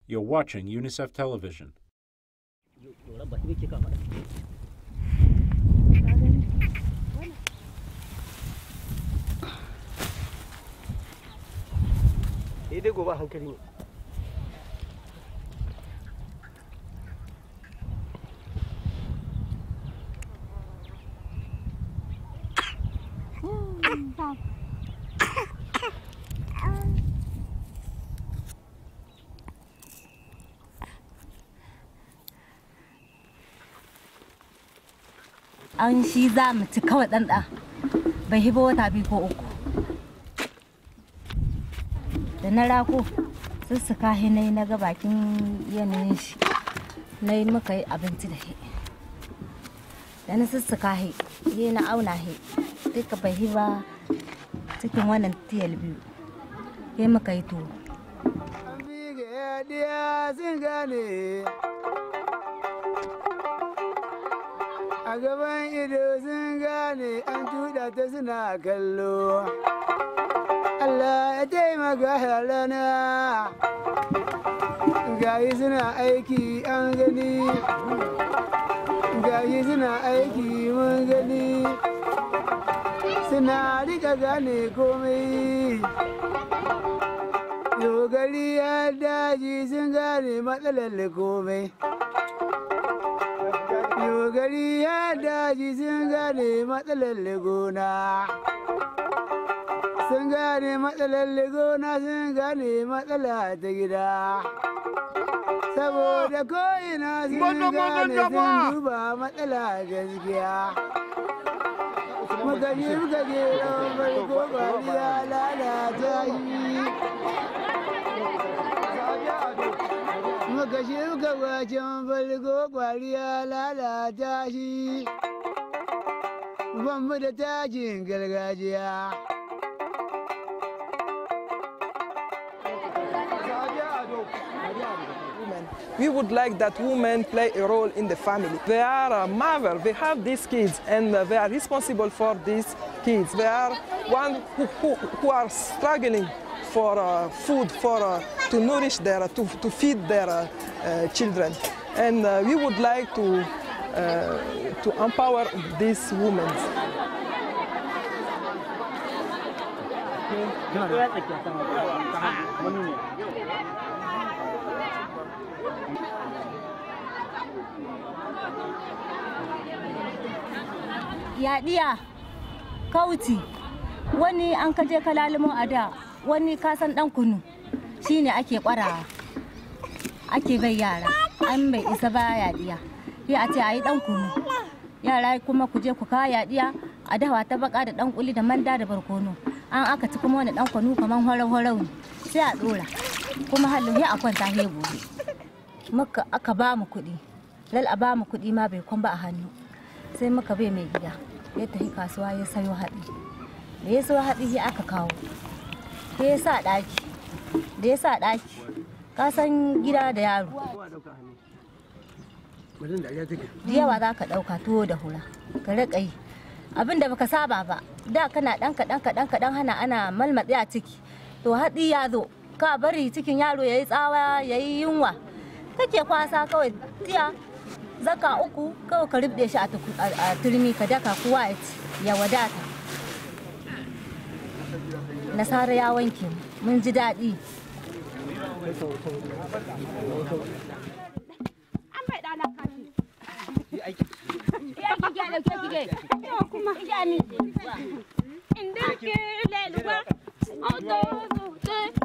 You're watching UNICEF Television. sai dai gobe a hankali ne an shi za mu ci kawai ɗanɗa bai hiba wata biyu ko uku da na rako sussuka shi na yi na ga bakin yanayin shi na yi muka yi abinci da shi da na sussuka shi yi na auna shi duka bai hiba cikin wannan tiyal biyu yi muka yi tuwo a gaban ido sun gane an tuda ta suna kallo Allah ya taimaka rana gayi suna aiki an gani gayi suna aiki mun gani suna rika gane komai yau gari ya daji sun gane matsalar komai Yau gari ya daji sun gane matsalar gona. Sun gane matsalar gona sun gane matsala ta gida. Saboda ko'ina sun gane sun duba matsala gaskiya. Muka je muka je farko bari ya lalata shi. muka shuka waken farko kwari ya lalata shi banmu da takin gargajiya We would like that women play a role in the family. They are a mother, they have these kids, and uh, they are responsible for these kids. They are one who, who, who are struggling for uh, food, for uh, to nourish their, to, to feed their uh, uh, children. And uh, we would like to, uh, to empower these women. yaɗiya kauti wani an kaje ka lalimo a da wani kasan ɗan kunu shine ake kwarawa ake bai yara an bai isa ba yaɗiya sai a ce a yi ɗan kunu yara kuma ku je ku kawo yaɗiya a dawa ta baka da ɗan kuli da manda da barkono an aka ci kuma wani ɗan kunu kamar horau-horau ne sai a ɗora kuma halin sai a kwanta he gobe muka aka ba mu kuɗi lal a ba mu kuɗi ma bai kwan ba a hannu sai muka bai mai gida ya tafi kasuwa ya sayo haɗi da ya sayo haɗi sai aka kawo sai ya sa ɗaki da ya sa ɗaki ka san gida da yaro da yawa za ka ɗauka tuwo da hura ka riƙa yi abin da baka saba ba da kana ɗan kaɗan kaɗan kaɗan hana ana malmatsi a ciki to haɗi ya zo ka bari cikin yaro ya yi tsawa ya yi yunwa kake kwasa kawai tiya zaka uku kawai ka rubde shi a turmi ka daka kowa ya ci ya wadata nasara ya wanke mun ji daɗi Inda ke leluwa, auto,